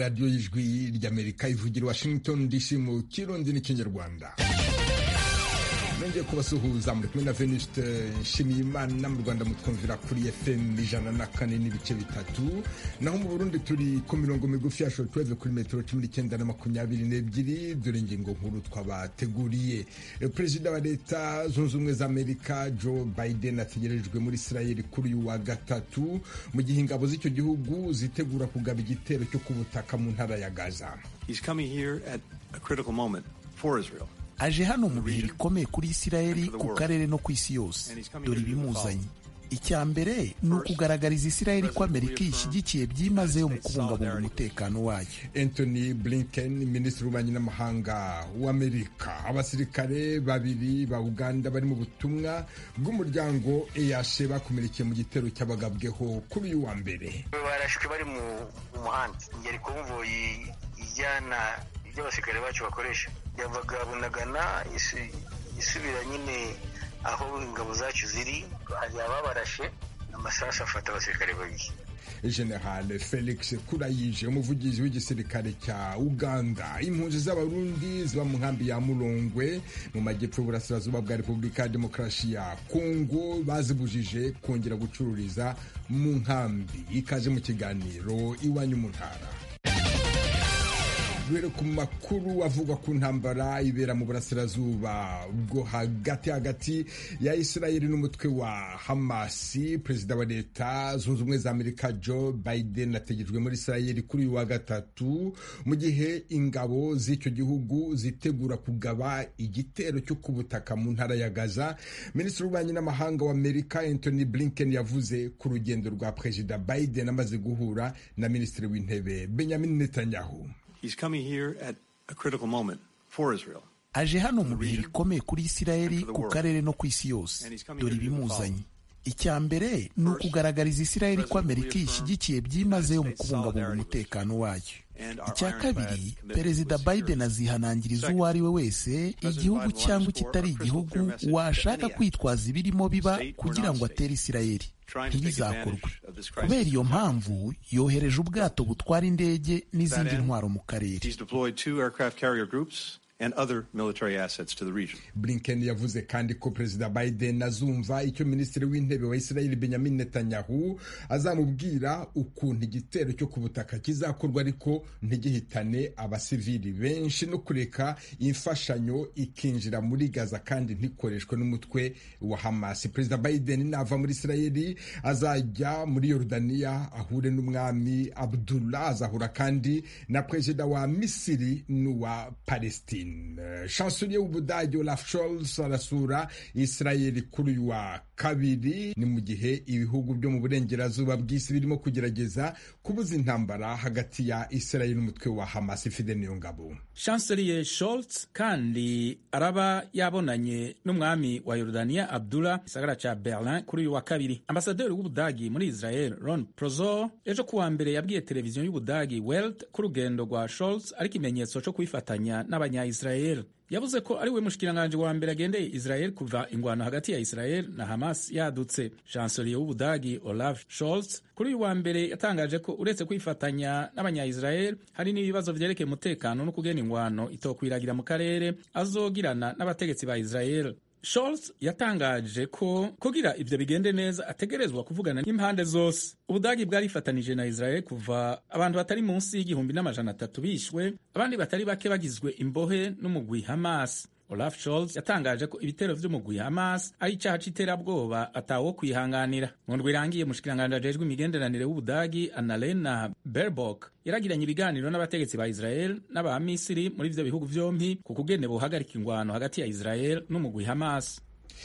radiyo y'ijwi ry'amerika ivugira washington dc mu kirundi n'ikinyarwanda nongeye kubasuhuza muri kumwe na venuste nshimiyimana mu rwanda mutwumvira kuri fm ijana na kane n'ibice bitatu naho mu burundi turi ku mirongo migufi ya shortwave kuri metero cumi n'icyenda na makumyabiri n'ebyiri dore ingingo nkuru twabateguriye perezida wa leta zunze ubumwe za amerika joe biden ategerejwe muri israel kuri uyu wa gatatu mu gihe ingabo z'icyo gihugu zitegura kugaba igitero cyo ku butaka mu ntara ya gaza He's coming here at a critical moment for Israel. aje hano mu bihe bikomeye kuri isirayeli ku karere no ku isi yose dore ibimuzanye icya mbere ni ukugaragariza isirayeli ko amerika ishyigikiye byimazeyo mu kubungabunga umutekano wayo anthony blinken minisitiri w'ububanyi n'amahanga w'amerika abasirikare babiri ba uganda bari mu butumwa bw'umuryango eyashe bakomerekeye mu gitero cy'abagabweho kuri uyu wa mbere barashwe bari mu muhanda ingeri konvoyi ijyana ibyo abasirikare bacu bakoresha yavaga bunagana isubira nyine aho ingabo zacu ziri hari ababarashe amasasu afata abasirikare babiri general felix kurayije umuvugizi w'igisirikare cya uganda impunzi z'abarundi ziba mu nkambi ya murongwe mu majyepfo y'uburasirazuba bwa repubulika ya demokarasi ya kongo bazibujije kongera gucururiza mu nkambi ikaze mu kiganiro iwanyu mu ntara duhere ku makuru avuga ku ntambara ibera mu burasirazuba bwo hagati hagati ya isirayeli n'umutwe wa hamasi perezida wa leta zunze ubumwe za amerika joe biden ategejwe muri isirayeli kuri uyu wa gatatu mu gihe ingabo z'icyo gihugu zitegura kugaba igitero cyo ku butaka mu ntara ya gaza minisitiri w'ububanyi n'amahanga wa amerika anthony blinken yavuze ku rugendo rwa perezida biden amaze guhura na minisitiri w'intebe benjamin netanyahu He's coming here at a critical moment for Israel. aje hano mu bihe bikomeye kuri isirayeli ku karere no ku isi yose dore ibimuzanye icya mbere ni ukugaragariza isirayeli ko amerika ishyigikiye byimazeyo mu kubungabunga umutekano wayo icya kabiri perezida biden azihanangiriza uwo ari we wese igihugu cyangwa ikitari igihugu washaka kwitwaza ibirimo biba kugira ngo atere isirayeli ntibizakorwe kubera iyo mpamvu yohereje ubwato butwara indege n'izindi ntwaro mu karere He's deployed two aircraft carrier groups and other military assets to the region. blinken yavuze kandi ko perezida biden azumva icyo minisitiri w'intebe wa israel benjamin netanyahu azamubwira ukuntu igitero cyo ku butaka kizakorwa ariko ntigihitane abasivili benshi no kureka imfashanyo ikinjira muri gaza kandi ntikoreshwe n'umutwe wa hamas perezida biden nava muri israel azajya muri yorodaniya ahure n'umwami abdullah azahura kandi na perezida wa misiri n'uwa palestine chancelier w'ubudage olaf scholz arasura israel kuri uyu wa kabiri ni mu gihe ibihugu byo mu burengerazuba bw'isi birimo kugerageza kubuza intambara hagati ya israel n'umutwe wa hamas fide niyo ngabo chancelier Scholz kandi araba yabonanye n'umwami wa Yorodaniya Abdullah gisagara ca Berlin kuri uyu wa kabiri ambasaderi w'ubudagi muri Israel Ron Prozor ejo kuwa mbere yabwiye televiziyo y'ubudagi Welt ko urugendo rwa Scholz ari ikimenyetso cyo kwifatanya n'abanya-Israel yavuze ko ari we mushikiranganje wa mbere agendeye Israel kuva ingwano hagati ya Israel na Hamas yadutse chancelier w'ubudagi Olaf Scholz kuri uyu wa mbere yatangaje ko uretse kwifatanya n'abanya-Israel hari n'ibibazo vyerekeye umutekano no kugena ingwano itokwiragira mu karere azogirana n'abategetsi ba Israel Scholz yatangaje ko kugira ivyo bigende neza ategerezwa kuvugana n'impande zose ubudagi bwarifatanije na Israel kuva abantu batari munsi y'igihumbi n'amajana atatu bishwe abandi batari bake bagizwe imbohe n'umugwi Hamas Olaf Scholz yatangaje ko ibitero vy'umugwi Hamas ari icaha c'iterabwoba atawo kwihanganira mu ndwi irangiye mushikiranganje ajejwe imigenderanire w'ubudagi Annalena Baerbock yaragiranye ibiganiro n'abategetsi ba Israel n'abamisiri muri ivyo bihugu vyompi ku kugene bohagarika ingwano hagati ya Israel n'umugwi Hamas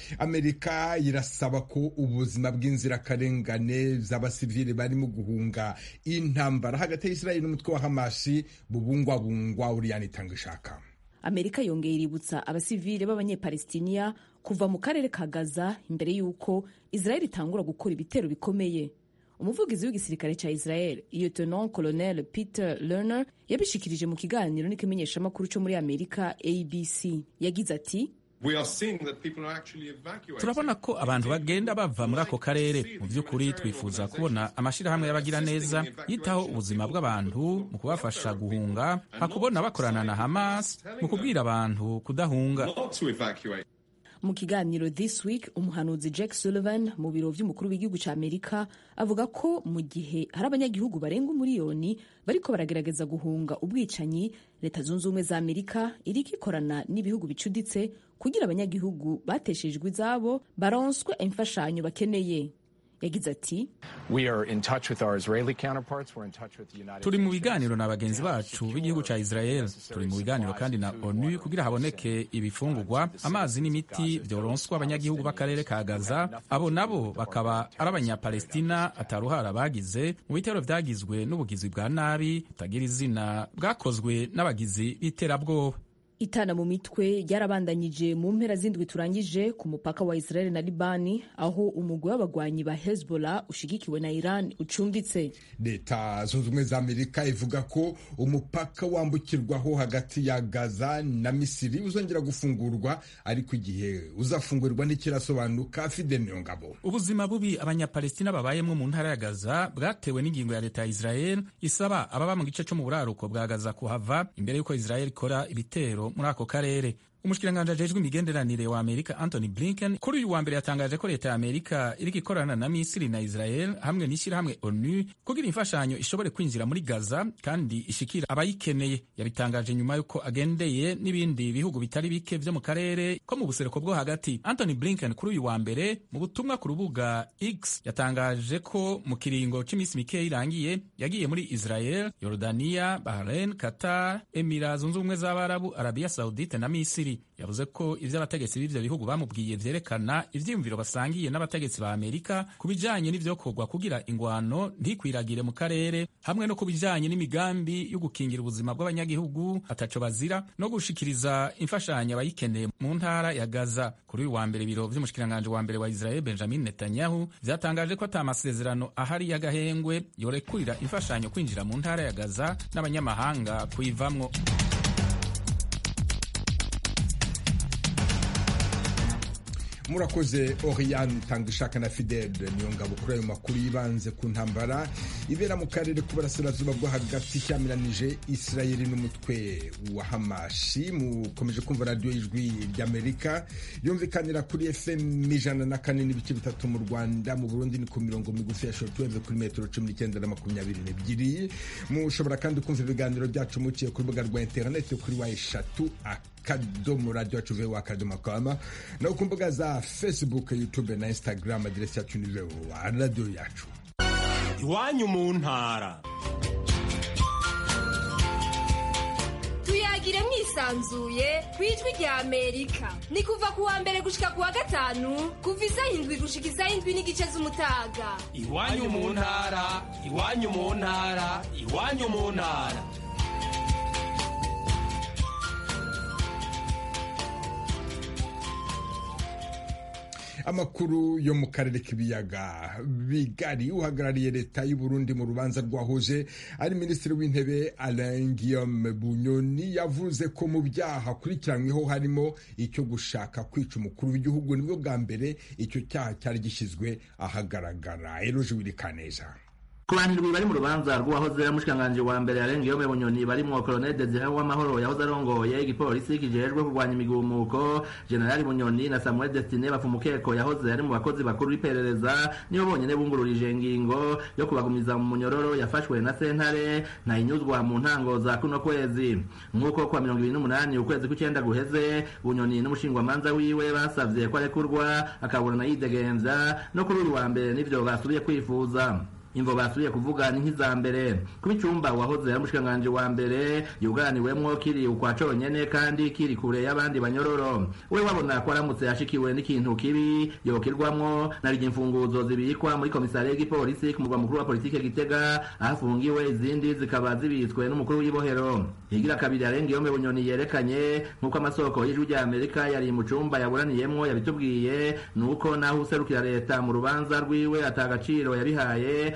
amerika irasaba ko ubuzima bw'inzirakarengane z'abasivili barimo guhunga intambara hagati ya israeli n'umutwe wa hamasi bubungwabungwa uriyani itanga ishaka amerika yongeye iributsa abasivile b'abanyepalestiniya kuva mu karere ka gaza imbere y'uko israel itangura gukora ibitero bikomeye umuvugizi w'igisirikare cya israel lieutenant colonel peter lerner yabishikirije mu kiganiro n'ikimenyeshamakuru cyo muri amerika abc yagize ati turabona ko abantu bagenda bava muri ako karere mu by'ukuri twifuza kubona amashyirahamwe y'abagiraneza yitaho ubuzima bw'abantu mu kubafasha guhunga hakubona bakorana na hamas mu kubwira abantu kudahunga mu kiganiro this week umuhanuzi jack sullivan mu biro by'umukuru w'igihugu cya amerika avuga ko mu gihe hari abanyagihugu barenga umuriyoni bariko baragerageza guhunga ubwicanyi leta zunze ubumwe za amerika iriko ikorana n'ibihugu bicuditse kugira abanyagihugu bateshejwe izabo baronswe imfashanyo bakeneye yagize ati turi mu biganiro na bagenzi bacu b'igihugu cya israel turi mu biganiro kandi na onu kugira haboneke ibifungurwa amazi n'imiti byoronswa abanyagihugu b'akarere ka gaza abo nabo bakaba ari abanyapalestina ataruhara bagize mu bitero byagizwe n'ubugizi bwa nabi butagira izina bwakozwe n'abagizi b'iterabwoba itana mu mitwe ryarabandanyije mu mpera z'indwi turangije ku mupaka wa israel na libani aho umugwi w'abagwanyi ba hezbollah ushigikiwe na iran ucumbitse leta zunze ubumwe za amerika ivuga ko umupaka wambukirwaho hagati ya gaza na misiri uzongera gufungurwa ariko igihe uzafungurwa ntikirasobanuka fide ngabo ubuzima bubi abanyapalestina babayemo mu ntara ya gaza bwatewe n'ingingo ya leta ya israel isaba ababa mu gice cyo mu buraruko bwa gaza kuhava imbere y'uko israel ikora ibitero muri ako karere umushikiranganji ajejwe imigenderanire wa amerika anthony blinken kuri uyu wa mbere yatangaje ko leta ya amerika iriko ikorana na misiri na israel hamwe n'ishyirahamwe onu kugira imfashanyo ishobore kwinjira muri gaza kandi ishikira abayikeneye yabitangaje nyuma y'uko agendeye n'ibindi bihugu bitari bike vyo mu karere ko mu buseruko bwo hagati anthony blinken kuri uyu wa mbere mu butumwa ku rubuga x yatangaje ko mu kiringo c'imisi mikeya irangiye yagiye muri israel yorodaniya bahrain qatar emira zunze ubumwe z'abarabu arabiya saudite na misiri yavuze ko ivyo abategetsi b'ivyo bihugu bamubwiye vyerekana ivyiyumviro basangiye n'abategetsi ba amerika ku bijanye n'ivyokorwa kugira ingwano ntikwiragire mu karere hamwe no ku bijanye n'imigambi yo gukingira ubuzima bw'abanyagihugu ataco bazira no gushikiriza imfashanyo abayikeneye mu ntara ya gaza kuri uyu wa mbere ibiro vy'umushikiranganji wa mbere wa israel benjamin netanyahu vyatangaje ko ata masezerano ahari y'agahengwe yorekurira imfashanyo kwinjira mu ntara ya gaza n'abanyamahanga kuyivamwo murakoze oriane tangishaka na fidel niyo ngabo kuri ayo makuru yibanze ku ntambara ibera mu karere k'uburasirazuba bwo hagati cyamiranije isirayeli n'umutwe wa hamashi mukomeje kumva radiyo y'ijwi ry'amerika yumvikanira kuri fm ijana na kane n'ibice bitatu mu rwanda mu burundi ni ku mirongo migufi ya shortwave kuri metero cumi n'icyenda na makumyabiri n'ebyiri mushobora kandi kumva ibiganiro byacu muciye ku rubuga rwa interineti kuri wa eshatu akadomo radiyo yacu vewa akadomo kama no ku mbuga za facebook youtube na instagram aderesi yacu ni vewa radiyo yacu iwanyu mu ntara tuyagire mwisanzuye ku ijwi rya amerika ni kuva ku wa mbere gushika ku wa gatanu kuva isaha indwi gushika isaha indwi n'igice z'umutaga iwanyu mu ntara iwanyu mu ntara iwanyu mu ntara amakuru yo mu karere k'ibiyaga bigari uhagarariye leta y'u Burundi mu rubanza rwahoze ari minisitiri w'intebe Alain Guillaume Bunyoni yavuze ko mu byaha akurikiranyweho harimo icyo gushaka kwica umukuru w'igihugu nibwo bwa mbere icyo cyaha cyari gishyizwe ahagaragara eroje wirikaneza ku bantu bari mu rubanza rw'uwahoze ari umushikiranganji wa mbere yarengeyeho bunyoni barimwo koloneli desire w'amahoro yahoze arongoye igipolisi kijejwe kurwanya imigumuko generali bunyoni na samuel destine bafumukeko yahoze ari mu bakozi bakuru b'iperereza nibo bonyene bungururije ingingo yo kubagumiza mu munyororo yafashwe na sentare ntayinyuzwa mu ntango za kuno kwezi nk'uko kwa mirongo ibiri n'umunani ukwezi kw'icenda guheze bunyoni n'umushingwamanza wiwe basavye ko arekurwa akaburana yidegemvya no kuri uyu wa mbere nivyo basubiye kwifuza imvo basubiye kuvuga ni nk'iza mbere kuba icumba wahoze ari umushikiranganji wa mbere yuganiwemwo kiri ukwa conyene kandi kiri kure y'abandi banyororo we wabona ko aramutse yashikiwe n'ikintu kibi yokirwamwo naryo imfunguzo zibikwa muri komisariya y'igipolisi ku murwa mukuru wa politike gitega aho afungiwe izindi zikaba zibitswe n'umukuru w'ibohero higira kabiri arenga iyo bunyoni yerekanye nk'uko amasoko y'ijwi rya amerika yari mu cumba yaburaniyemwo yabitubwiye nuko naho userukira leta mu rubanza rwiwe ata gaciro yabihaye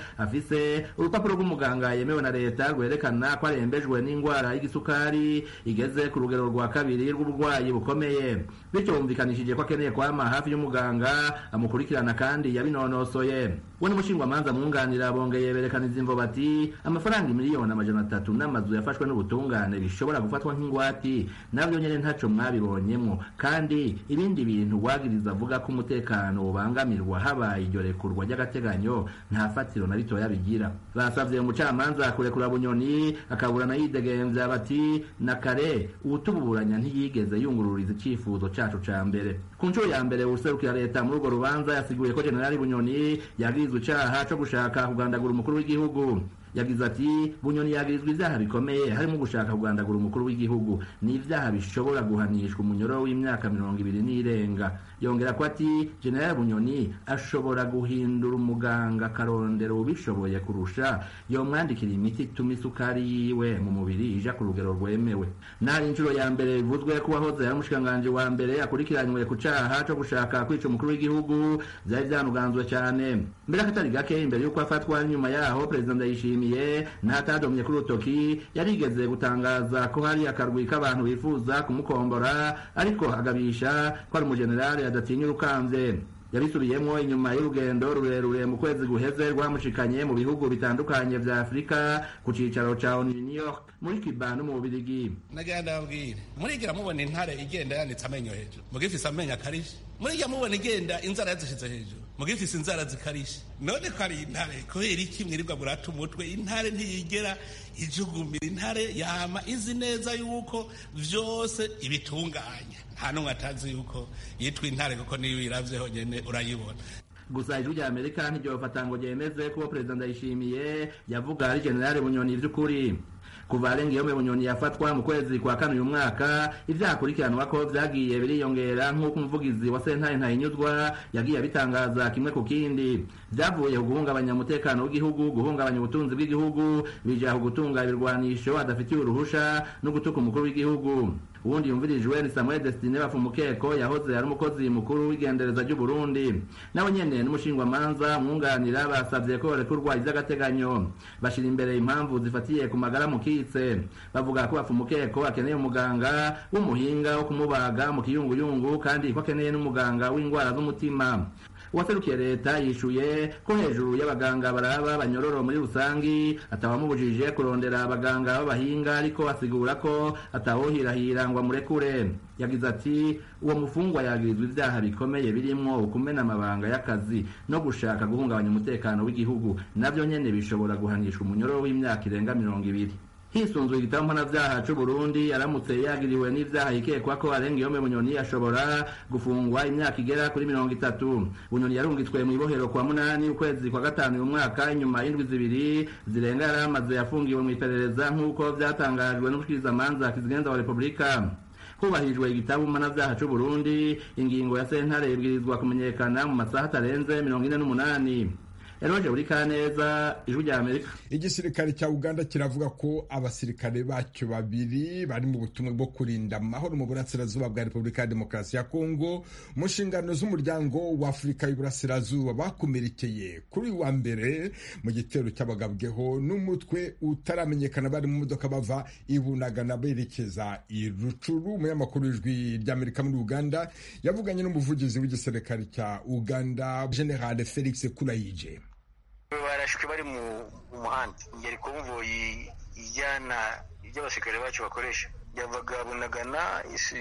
afise urupapuro rw'umuganga yemewe na leta rwerekana ko arembejwe n'indwara y'igisukari igeze ku rugero rwa kabiri rw'uburwayi bukomeye bityo bumvikanishije ko akeneye kwama hafi y'umuganga amukurikirana kandi yabinonosoye we n'umushingwamanza mwunganira bongeye berekaniza imvo bati amafaranga miliyoni amajana atatu n'amazu yafashwe n'ubutungane bishobora gufatwa nk'ingwati nabyo nyene ntaco mwabibonyemwo kandi ibindi bintu wagiriza avuga ko umutekano ubangamirwa habaye iryo rekurwa ry'agateganyo nta fatiro na ritoya bigira basavye umucamanza kurekura bunyoni akaburana yidegemvya bati na kare uwutuburanya ntiyigeze yungururiza icifuzo cacu ca mbere ku nshuro ya mbere userukira leta muri urwo rubanza yasiguye ko generali bunyoni yagirizwa icaha co gushaka kugandagura umukuru w'igihugu yagize ati bunyoni yagirizwa ivyaha bikomeye harimo gushaka kugandagura umukuru w'igihugu ni ivyaha bishobora guhanishwa umunyoro w'imyaka mirongo ibiri n'irenga yongera ko ati generali bunyoni ashobora guhindura umuganga akarondera ubishoboye kurusha yomwandikira imiti ituma isukari yiwe mu mubiri ija ku rugero rwemewe nari inshuro ya mbere bivuzwe ko uwahoze ari umushikiranganji wa mbere akurikiranywe ku caha co gushaka kwica umukuru w'igihugu vyari vyanuganzwe cane mbere akatari gake imbere y'uko afatwa nyuma yaho perezida ndayishimiye n'atadomye kuri urutoki yarigeze gutangaza ko hari akarwi k'abantu bifuza kumukombora ariko agabisha ko ari umujenerali adatinya urukamvye yabisubiyemwo inyuma y'urugendo rurerure mu kwezi guheze rwamushikanye mu bihugu bitandukanye vya afurika ku cicaro ca onu new york muri cuba no mu bubirigi nagira ndababwire murigira mubona intare igenda yanditse amenyo hejuru mugifise amenyo akarishe murigira mubona igenda inzara yazishize hejuru mugifise inzara zikarishe none ko ari intare kubera iki mwirirwa murata umutwe intare ntiyigera ijugumira intare yama izi neza yuko vyose ibitunganya nta n'umwe atazi yuko yitwa intare kuko niyo uyiravyeho nyene urayibona gusa ijwi rya amerika ntiryofata ngo ryemeze ko perezida ndayishimiye yavuga ari generali bunyoni vy'ukuri kuva arengeyome bunyoni yafatwa mu kwezi kwa kane uyu mwaka ivyaha akurikiranwa ko vyagiye biriyongera nk'uko umuvugizi wa sentare ntahinyuzwa yagiye abitangaza kimwe ku kindi vyavuye ku guhungabanya umutekano w'igihugu guhungabanya ubutunzi bw'igihugu bija ku gutunga ibirwanisho adafitiye uruhusha no gutuka umukuru w'igihugu uwundi yumvirijwe ni samuel destine bafumukeko yahoze ari umukozi mukuru w'igendereza ry'uburundi nawe nyene n'umushingwamanza mwunganira basavye ko rekurwa ivy'agateganyo bashira imbere impamvu zifatiye ku magara mukitse bavuga ko bafumukeko akeneye umuganga w'umuhinga wo kumubaga mu kiyunguyungu kandi ko akeneye n'umuganga w'indwara z'umutima uwaserukiye leta yishuye ko hejuru y'abaganga baraba banyororo muri rusangi atawamubujije kurondera abaganga b'abahinga ariko asigura ko atawohirahira ngo amurekure yagize ati uwo mufungwa yagirizwa ivyaha bikomeye birimwo ukumena amabanga y'akazi no gushaka guhungabanya umutekano w'igihugu navyo nyene bishobora guhanishwa umunyororo w'imyaka irenga mirongo ibiri hisunzwe igitabo mpanavyaha c'uburundi aramutse yagiriwe n'ivyaha yikekwa ko arenga iyo bunyoni ashobora gufungwa imyaka igera kuri mirongo itatu bunyoni yarungitswe mw'ibohero kwa munani ukwezi kwa gatanu uyu mwaka inyuma y'indwi zibiri zirenga yari amaze yafungiwe mw'iperereza nk'uko vyatangajwe n'umushikirizamanza kizigenza wa repubulika hubahirijwe igitabo mpanavyaha c'uburundi ingingo ya sentare ibwirizwa kumenyekana mu masaha atarenze mirongo ine n'umunani eroje buri kaneza ijwi rya amerika igisirikare cya uganda kiravuga ko abasirikare bacyo babiri bari mu butumwa bwo kurinda amahoro mu burasirazuba bwa repubulika ya demokarasi ya kongo mu nshingano z'umuryango wa afurika y'uburasirazuba bakomerekeye kuri uyu wa mbere mu gitero cy'abagabweho n'umutwe utaramenyekana bari mu modoka bava ibunagana berekeza i rucuru umunyamakuru w'ijwi ry'amerika muri uganda yavuganye n'umuvugizi w'igisirikare cya uganda general felix kurayije barashwe bari mu muhanda ngeri konvoyi ijyana ibyo abasirikare bacu bakoresha yavaga bunagana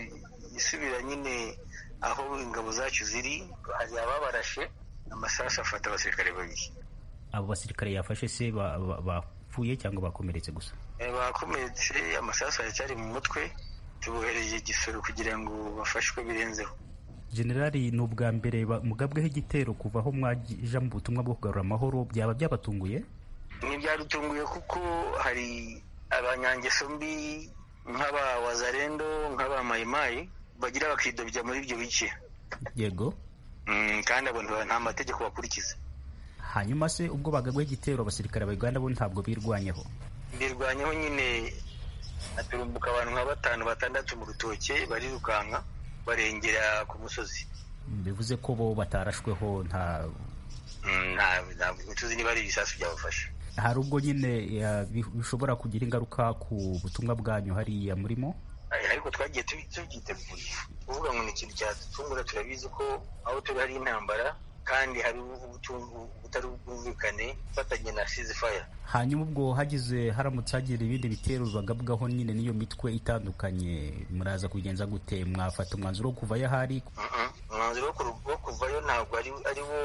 isubira nyine aho ingabo zacu ziri hari ababarashe amasasu afata abasirikare babiri abo basirikare yafashe se bapfuye cyangwa bakomeretse gusa bakomeretse amasasu aracyari mu mutwe tubohereje igisoro kugira ngo bafashwe birenzeho generali ni ubwa mbere mugabweho igitero kuva aho mwaja mu butumwa bwo kugarura amahoro byaba byabatunguye ntibyadutunguye kuko hari abanyangeso mbi nk'aba wazarendo nk'aba mayimayi bagira bakidobya muri ibyo bice yego kandi abo nta mategeko bakurikiza hanyuma se ubwo bagabweho igitero abasirikare ba uganda bo ntabwo birwanyeho birwanyeho nyine haturumbuka abantu nka batanu batandatu mu rutoke barirukanka barengera ku musozi bivuze ko bo batarashweho nta ntituzi niba ari ibisasu byabafashe hari ubwo nyine bishobora kugira ingaruka ku butumwa bwanyu hariya murimo ariko twagiye tubyiteguye kuvuga ngo ni ikintu cyadutungura turabizi ko aho turi hari intambara kandi hari ubutari bwumvikane ufatanye na sizifaya hanyuma ubwo hagize haramutse hagira ibindi bitero bagabwaho nyine n'iyo mitwe itandukanye muraza kubigenza gute mwafata umwanzuro wo kuvayo ahari umwanzuro wo kuvayo ntabwo ari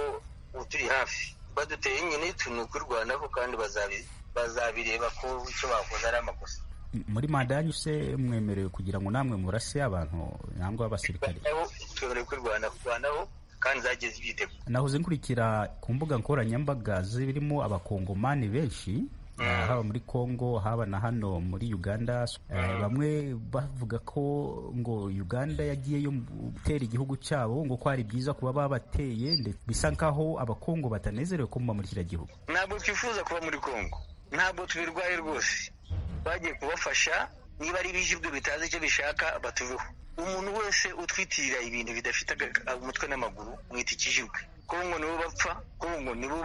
wo turi hafi baduteye nyine ni ukwirwanaho kandi bazabireba ko icyo bakoze ari amakosa muri manda yanyu se mwemerewe kugira ngo namwe murase abantu nangwa abasirikare twemerewe kwirwanaho kurwanaho kandi zagiye zibyitego nahoze nkurikira ku mbuga nkoranyambaga zirimo abakongomani benshi haba muri congo haba na hano muri uganda bamwe bavuga ko ngo uganda yagiyeyo gutera igihugu cyabo ngo ko ari byiza kuba babateye bisa nkaho abakongo batanezerewe ko muba muri kiriya gihugu ntabwo twifuza kuba muri congo ntabwo tubirwaye rwose bagiye kubafasha niba ari ibijibwe bitazi icyo bishaka batuveho umuntu wese utwitirira ibintu bidafite umutwe n'amaguru mwita ikijibwe kongo nibo bapfa kongo nibo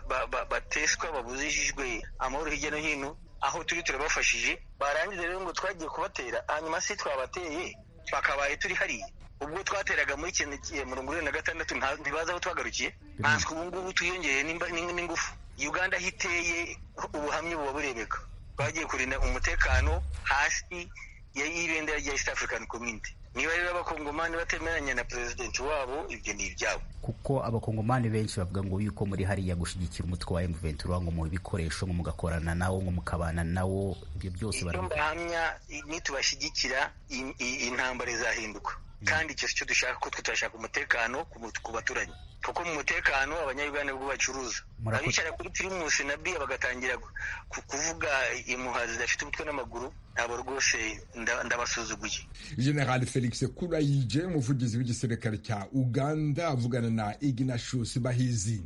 bateswa babuzishijwe amahoro hirya no hino aho turi turabafashije barangiza rero ngo twagiye kubatera hanyuma se twabateye twakabaye turi hariya ubwo twateraga muri mirongo irindwi na gatandatu ntibazi aho twagarukiye ntanswe ubu ngubu twiyongeye n'ingufu uganda aho iteye ubuhamya buba burebeka twagiye kurinda umutekano hasi y'ibendera rya east african community niba rero abakongomani batemeranya na perezidenti wabo ibyo ni ibyabo kuko abakongomani benshi bavuga ngo yuko muri hariya gushyigikira umutwe wa M23 ngo mu bikoresho ngo mugakorana nawo ngo mukabana nawo ibyo byose barahamya nitubashyigikira intambara izahinduka kandi icyo cyo dushaka ko twe turashaka umutekano ku baturanyi kuko mu mutekano abanyayuganda bwo bacuruza abicara kuri pirimusi na biya bagatangira kuvuga impuha zidafite umutwe n'amaguru ntabwo rwose ndabasuzuguye general felix kurayije umuvugizi w'igisirikare cya uganda avugana na ignatius bahizi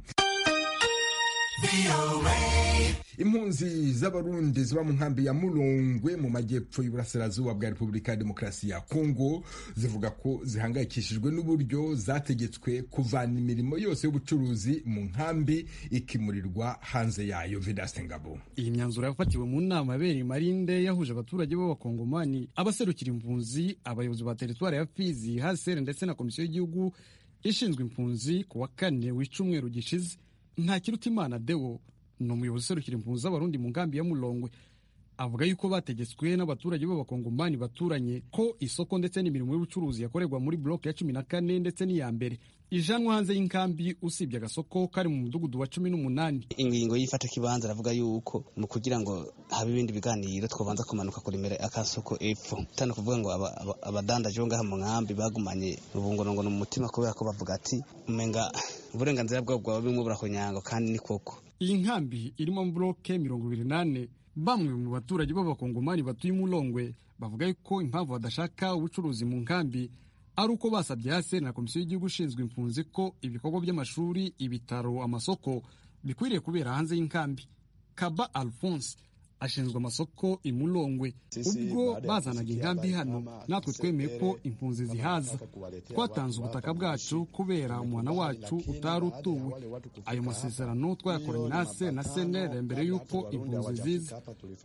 impunzi z'abarundi ziba mu nkambi ya murongwe mu majyepfo y'uburasirazuba bwa repubulika ya demokarasi ya kongo zivuga ko zihangayikishijwe n'uburyo zategetswe kuvana imirimo yose y'ubucuruzi mu nkambi ikimurirwa hanze yayo vidaste ngabo iyi myanzuro yafatiwe mu nama yabereye marinde yahuje abaturage b'abakongomani abaserukira impunzi abayobozi ba teritwari ya fizi hasere ndetse na komisiyo y'igihugu ishinzwe impunzi ku wa kane w'icumweru gishize ntakirutimana deo ni umuyobozi userukira impunzi z'abarundi mu nkambi ya murongwe avuga yuko bategetswe n'abaturage b'abakongomani baturanye ko isoko ndetse n'imirimo y'ubucuruzi yakorerwa muri bloke ya cumi na kane ndetse n'iya mbere ijanwa hanze y'inkambi usibye agasoko kari mu mudugudu wa cumi n'umunani ingingo y'ifata kibanza aravuga yuko mu kugira ngo habe ibindi biganiro twabanza kumanuka kuremera akasoko epfo tano kuvuga ngo abadandaje bo ngaha mu nkambi bagumanye ubungorongono mu mutima kubera ko bavuga ati umenga uburenganzira bwabo bwaba bimwe burakonyango kandi ni koko iyi nkambi irimo bloke mirongo ibiri n'ane bamwe mu baturage b'abakongomani batuye umurongwe bavuga yuko impamvu badashaka ubucuruzi mu nkambi ari uko basabye hasi na komisiyo y'igihugu ishinzwe impunzi ko ibikorwa by'amashuri ibitaro amasoko bikwiriye kubera hanze y'inkambi kaba alphonse ashinzwe amasoko imurongwe ubwo bazanaga inkambi hano natwe twemeye ko impunzi zihaza twatanze ubutaka bwacu kubera umwana wacu utari utuwe ayo masezerano twayakoranye na ase na senere mbere y'uko impunzi ziza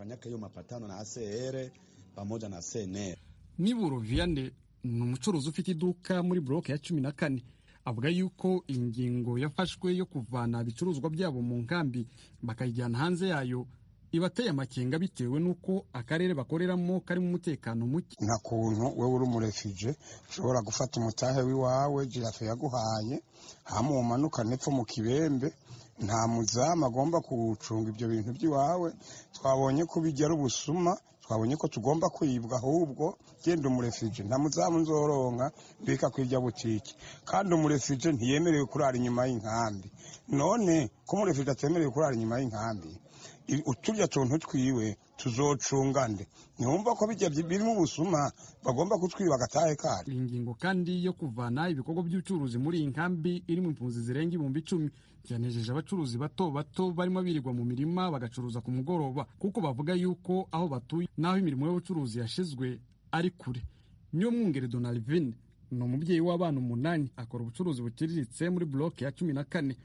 niburo vianney ni umucuruzi ufite iduka muri buroke ya cumi na kane avuga yuko iyi ngingo yafashwe yo kuvana ibicuruzwa byabo mu nkambi bakayijyana hanze yayo ibateye amakenga bitewe n'uko akarere bakoreramo karimo umutekano muke nta kuntu wowe uri umurefije ushobora gufata umutahe w'iwawe jirafe yaguhaye hama umanukane epfo mu kibembe nta muzamu agomba kuwucunga ibyo bintu by'iwawe twabonye ko bijya ari ubusuma twabonye ko tugomba kwibwa ahubwo genda umurefije nta muzamu nzoronka mbika kwirya butike kandi umurefije ntiyemerewe kurara inyuma y'inkambi none ko umurefije atemerewe kurara inyuma y'inkambi uturya tuntu twiwe tuzocunga nde ntiwumva ko bijya birimo ubusuma bagomba kutwiba agatahe kari iyi ngingo kandi yo kuvana ibikorwa by'ubucuruzi muri iyi nkambi irimo impunzi zirenga ibihumbi icumi byanejeje abacuruzi bato bato barimo birirwa mu mirima bagacuruza ku mugoroba kuko bavuga yuko aho batuye n'aho imirimo y'ubucuruzi yashizwe ari kure niyo mwungere donalvin ni umubyeyi w'abana umunani akora ubucuruzi buciriritse muri buroke ya cumi na kane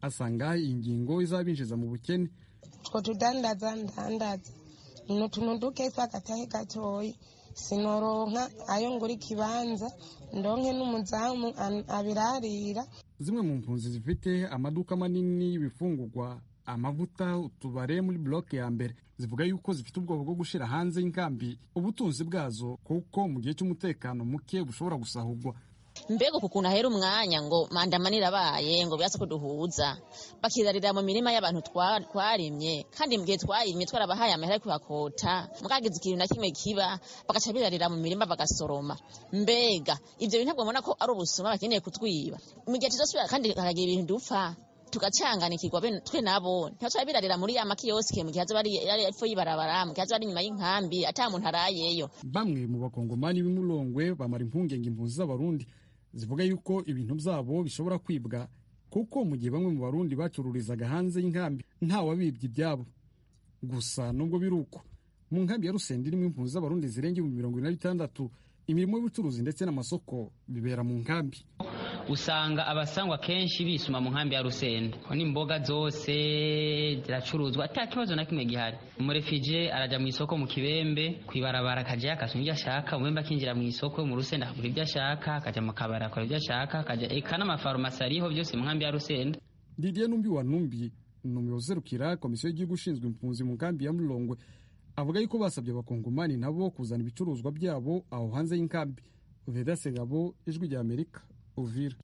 asanga iyi ngingo izabinjiza mu bukene two tudandaza ndandaza ni utuntu dukesa agatahe gatoyi sinoronka ayo ngura ikibanza ndonke n'umuzamu abirarira zimwe mu mpunzi zifite amaduka manini y'ibifungurwa amavuta utubare muri bloke ya mbere zivuga yuko zifite ubwoba bwo gushyira hanze y'inkambi ubutunzi bwazo kuko mu gihe cy'umutekano muke bushobora gusahurwa mbega uku kuntu ahera umwanya ngo mandamanira abaye ngo birasa ko duhuza bakirarira mu mirima y'abantu twarimye kandi mu gihe twarimye twarabahaye amahera yo kuhakota mwagize ikintu na kimwe kiba bagaca birarira mu mirima bagasoroma mbega ibyo bintu ntabwo mbona ko ari ubusuma bakeneye kutwiba mu gihe tuzosubira kandi haragira ibintu dupfa tugacanganikirwa twe nabo ntibaca birarira muri ya makiyosike mu gihe azoba ari epfo y'ibarabara mu gihe azoba ari inyuma y'inkambi ata muntu arayeyo bamwe mu bakongomani b'imurongwe bamara impungenge impunzi z'abarundi zivuga yuko ibintu byabo bishobora kwibwa kuko mu gihe bamwe mu barundi bacururizaga hanze y'inkambi ntawabibye ibyabo gusa nubwo biri uko mu nkambi ya rusenda irimo impunzi z'abarundi zirenga ibihumbi mirongo ine na bitandatu imirimo y'ubucuruzi ndetse n'amasoko bibera mu nkambi usanga abasangwa kenshi bisuma mu nkambi ya rusenda n'imboga zose ziracuruzwa ata kibazo na kimwe gihari umurefije arajya mu isoko mu kibembe ku ibarabara akajya akasoma ibyo ashaka umwembe akinjira mu isoko mu rusenda akagura ibyo ashaka akajya mu kabari akora ibyo ashaka akajya eka n'amafarumasi ariho byose mu nkambi ya rusenda didier numbi wa numbi ni umuyobozi uzerukira komisiyo y'igihugu ishinzwe impunzi mu nkambi ya murongwe avuga yuko basabye abakongomani nabo kuzana ibicuruzwa byabo aho hanze y'inkambi veda segabo ijwi rya amerika uvira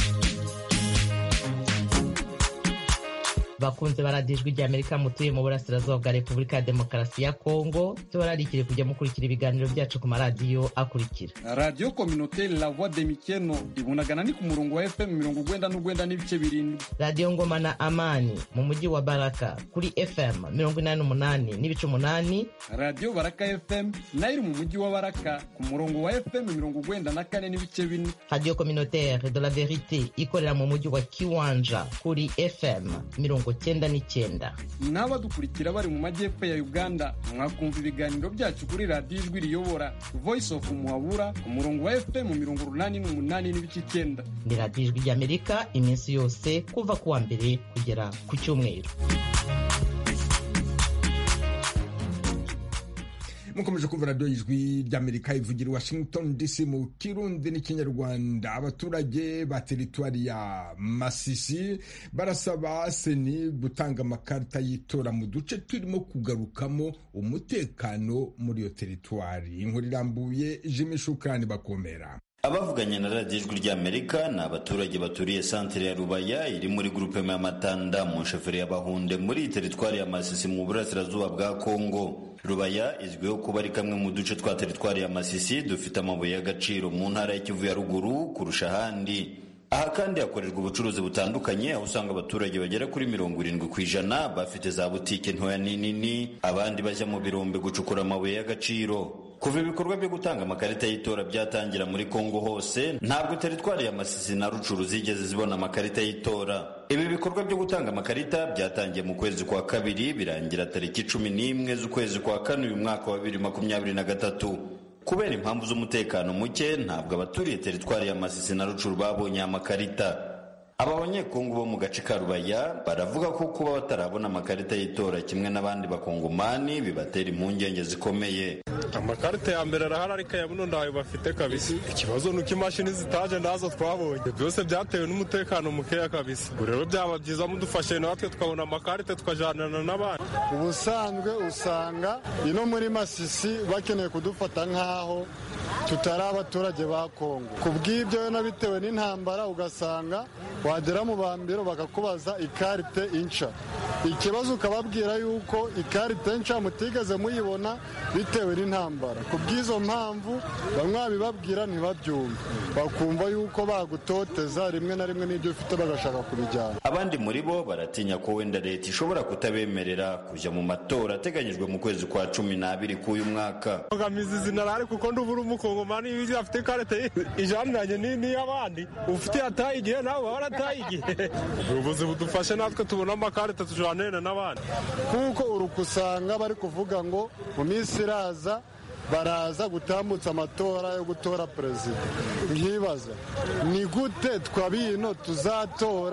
bakunze baradijwe rya amerika mutuye mu burasirazuba bwa repubulika ya demokarasi ya kongo tubararikire kujya mukurikira ibiganiro byacu ku maradiyo akurikira radiyo kominoteri la voix de mikeno ibunagana ni ku murongo wa fm mirongo ugwenda n'ugwenda n'ibice birindwi radiyo ngoma na amani mu mujyi wa baraka kuri fm mirongo inani n'umunani n'ibice umunani radiyo baraka fm nayo iri mu mujyi wa baraka ku murongo wa fm mirongo ugwenda na kane n'ibice bine radiyo kominoteri de la verite ikorera mu mujyi wa kiwanja kuri fm mirongo cyenda n'icyenda n'abadukurikira bari mu majyepfo ya uganda mwakumva ibiganiro byacu kuri radiyo ijwi riyobora voice of muhabura ku murongo wa fm mirongo urunani n'umunani n'ibice icyenda ni radiyo ijwi ry'amerika iminsi yose kuva ku wa mbere kugera ku cyumweru mukomeje kumva radiyo y'ijwi ry'amerika ivugira i washington dc mu kirundi n'ikinyarwanda abaturage ba teritwari ya masisi barasaba seni gutanga amakarita y'itora mu duce turimo kugarukamo umutekano muri iyo teritwari inkuru irambuye jimi shukani bakomera abavuganye na radiyo ijwi ry'amerika ni abaturage baturiye santere ya rubaya iri muri gurupe ya matanda mu nsheferi ya bahunde muri teritwari ya masisi mu burasirazuba bwa kongo rubaya izwiho kuba ari kamwe mu duce twa teritwari ya masisi dufite amabuye y'agaciro mu ntara y'ikivu ya ruguru kurusha ahandi aha kandi hakorerwa ubucuruzi butandukanye aho usanga abaturage bagera kuri mirongo irindwi ku ijana bafite za butike ntoya n'inini abandi bajya mu birombe gucukura amabuye y'agaciro kuva ibikorwa byo gutanga amakarita y'itora byatangira muri kongo hose ntabwo teritwari ya masisi na rucuru zigeze zibona amakarita y'itora ibi bikorwa byo gutanga amakarita byatangiye mu kwezi kwa kabiri birangira tariki cumi n'imwe z'ukwezi kwa kane uyu mwaka wa bibiri makumyabiri na gatatu kubera impamvu z'umutekano muke ntabwo abaturiye teritwari ya masisi na rucuru babonye amakarita aba banyekongo bo mu gace ka rubaya baravuga ko kuba batarabona amakarita y'itora kimwe n'abandi bakongomani bibatera impungenge zikomeye amakarita ya mbere arahari ariko aya buno ntayo bafite kabisa ikibazo ni uko imashini zitaje ndazo twabonye byose byatewe n'umutekano mukeya kabisa ubu rero byaba byiza mudufashe natwe tukabona amakarita tukajanana n'abandi ubusanzwe usanga ino muri masisi bakeneye kudufata nk'aho tutari abaturage ba kongo ku bw'ibyo na bitewe n'intambara ugasanga wagera mu bambiro bakakubaza ikarite inca ikibazo ukababwira yuko ikarite nca mutigeze muyibona bitewe n'intambara ku bw'izo mpamvu bamwe babibabwira ntibabyumve bakumva yuko bagutoteza rimwe na rimwe n'ibyo ufite bagashaka kubijyana abandi muri bo baratinya ko wenda leta ishobora kutabemerera kujya mu matora ateganyijwe mu kwezi kwa cumi n'abiri k'uyu mwaka mbogamizi zinarari kuko ndubura umukongomani iyo afite ikarite ijaniranye n'iy'abandi ufite yataye igihe nawe waba warataye igihe ubuyobozi budufashe natwe tubona amakarita tujanire n'abandi kuko uruka usanga bari kuvuga ngo mu minsi iraza baraza gutambutsa amatora yo gutora perezida nkibaza ni gute twabino tuzatora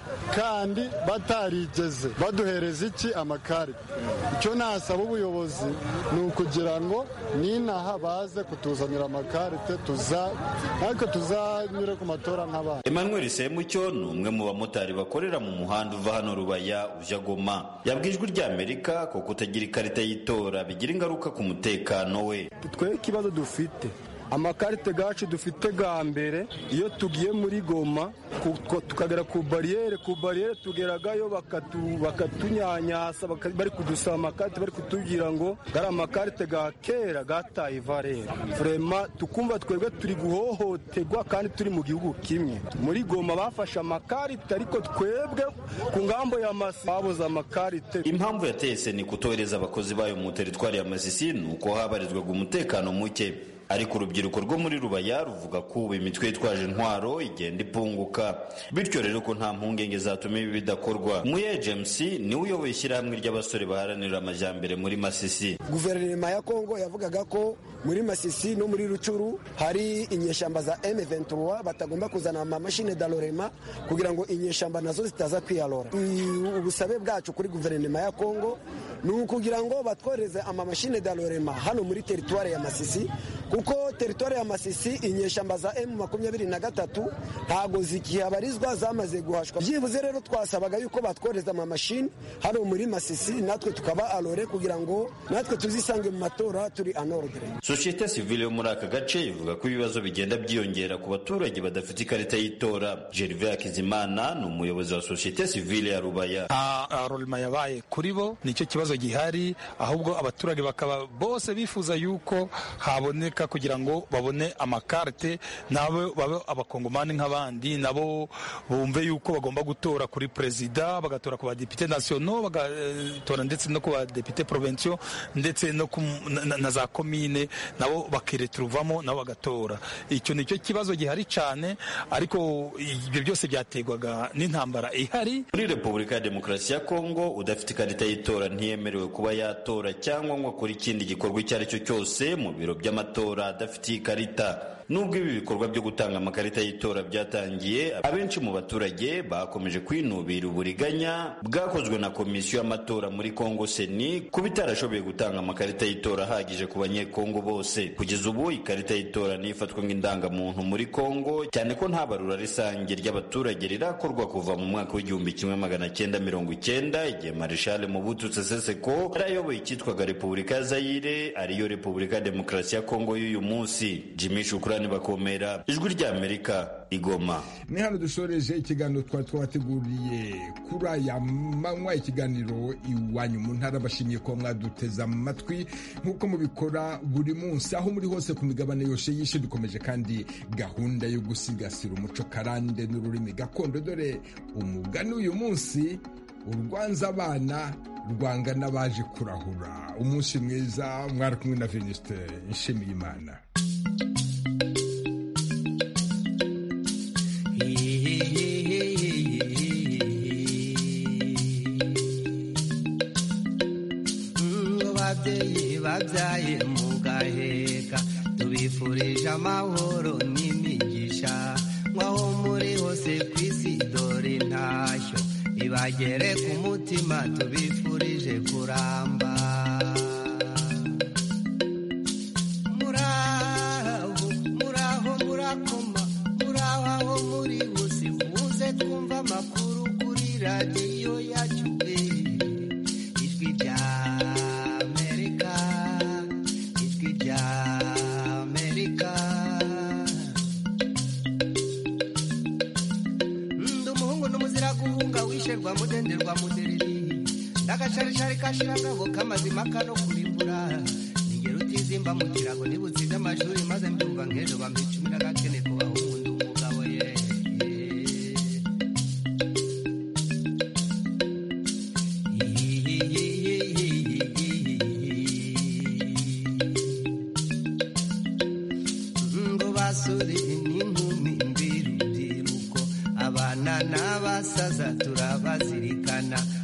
kandi batarigeze baduhereza iki amakarita icyo nasaba ubuyobozi ni ukugira ngo n'inaha baze kutuzanira amakarite tuza ariko tuzanyure ku matora nk'abandi emmanuel semucyo ni umwe mu bamotari bakorera mu muhanda uva hano rubaya ujya goma yabwiye ijwi ry'amerika ko kutagira ikarita y'itora bigira ingaruka ku mutekano we twe ikibazo dufite amakarite gacu dufite ga mbere iyo tugiye muri goma tukagera ku bariyeri ku bariyeri tugeragayo bakatunyanyasa bari kudusaba amakarite bari kutubwira ngo gari amakarite ga kera gataye ivarera vrema tukumva twebwe turi guhohoterwa kandi turi mu gihugu kimwe muri goma bafashe amakarite ariko twebwe ku ngambo ya masi babuze amakarite impamvu yateye seni kutohereza abakozi bayo mu teritwari ya masisi ni uko habarizwaga umutekano muke ariko urubyiruko rwo muri rubaya ruvuga ko ubu imitwe yitwaje intwaro igenda ipunguka bityo rero ko nta mpungenge zatuma ibi bidakorwa muye james niwe uyoboye ishyirahamwe ry'abasore baharanira amajyambere muri masisi guverinoma ya kongo yavugaga ko muri masisi no muri rucuru hari inyeshyamba za m23 batagomba kuzana amamashini dalorema kugira ngo inyeshyamba nazo zitaza kwiyalora ubusabe bwacu kuri guverinoma ya kongo ni ukugira ngo batwohereze amamashini dalorema hano muri teritwari ya masisi kuko teritwari ya masisi inyeshyamba za emu makumyabiri na gatatu ntabwo zikihabarizwa zamaze guhashwa byibuze rero twasabaga yuko batwohereza amamashini hano muri masisi natwe tukaba alore kugira ngo natwe tuzisange mu matora turi anordre sosiyete sivile yo muri aka gace ivuga ko ibibazo bigenda byiyongera ku baturage badafite ikarita y'itora gervais hakizimana ni umuyobozi wa sosiyete sivile ya rubaya nta rolima yabaye kuri bo nicyo kibazo gihari ahubwo abaturage bakaba bose bifuza yuko haboneka kugira ngo babone amakarite nabo babe abakongomani nk'abandi nabo bumve yuko bagomba gutora kuri perezida bagatora ku badepite nasiono bagatora ndetse no ku badepite provensiyo ndetse no na za komine nabo bakireturuvamo nabo bagatora icyo nicyo kibazo gihari cyane ariko ibyo byose byaterwaga n'intambara ihari muri repubulika ya demokarasi ya kongo udafite ikarita y'itora ntiyemerewe kuba yatora cyangwa ngo akore ikindi gikorwa icyo ari cyo cyose mu biro by'amatora adafitiye ikarita nubwo ibi bikorwa byo gutanga amakarita y'itora byatangiye abenshi mu baturage bakomeje kwinubira uburiganya bwakozwe na komisiyo y'amatora muri kongo seni kuba itarashoboye gutanga amakarita y'itora ahagije ku banyekongo bose kugeza ubu ikarita y'itora niyo ifatwa nk'indangamuntu muri kongo cyane ko nta barura rusange ry'abaturage rirakorwa kuva mu mwaka w'igihumbi kimwe magana cyenda mirongo icyenda igihe marishale mubutu seseseko yari ayoboye icyitwaga repubulika ya zayire ariyo repubulika ya demokarasi ya kongo y'uyu munsi jimmy shukurani bakomera ijwi ry'amerika igoma ni hano dushoreje ikiganiro twari twabateguriye kuri aya manywa ikiganiro iwanyu mu ntara bashimiye ko mwaduteze amatwi nk'uko mubikora buri munsi aho muri hose ku migabane yose y'isi dukomeje kandi gahunda yo gusigasira umuco karande n'ururimi gakondo dore umugani uyu munsi urwanza abana rwanga n'abaje kurahura umunsi mwiza mwari kumwe na venuste nshimiye imana babyeyi babyaye mu gaheka tubifurije amahoro n'imigisha nk'aho muri hose ku isi dore intashyo ibagere ku mutima tubifurije kuramba muraho muraho murakoma muraho aho muri bose muze twumva amakuru kuri radiyo yacu ijwi rya amerika ijwi rya amerika ndi umuhungu n'umuzira guhunga wisherwa mudenderwa mudereri ndagasharishari kashiragabo k'amazima kano kurimbura ningero utizimba mu kirago nibutsinze amashuri maze mbyumva nk'ejo bampa icumi n'agakene ku bahungu ndi umugabo ye ngo basore n'inkumi mbirubyiruko abana n'abasaza turabazirikana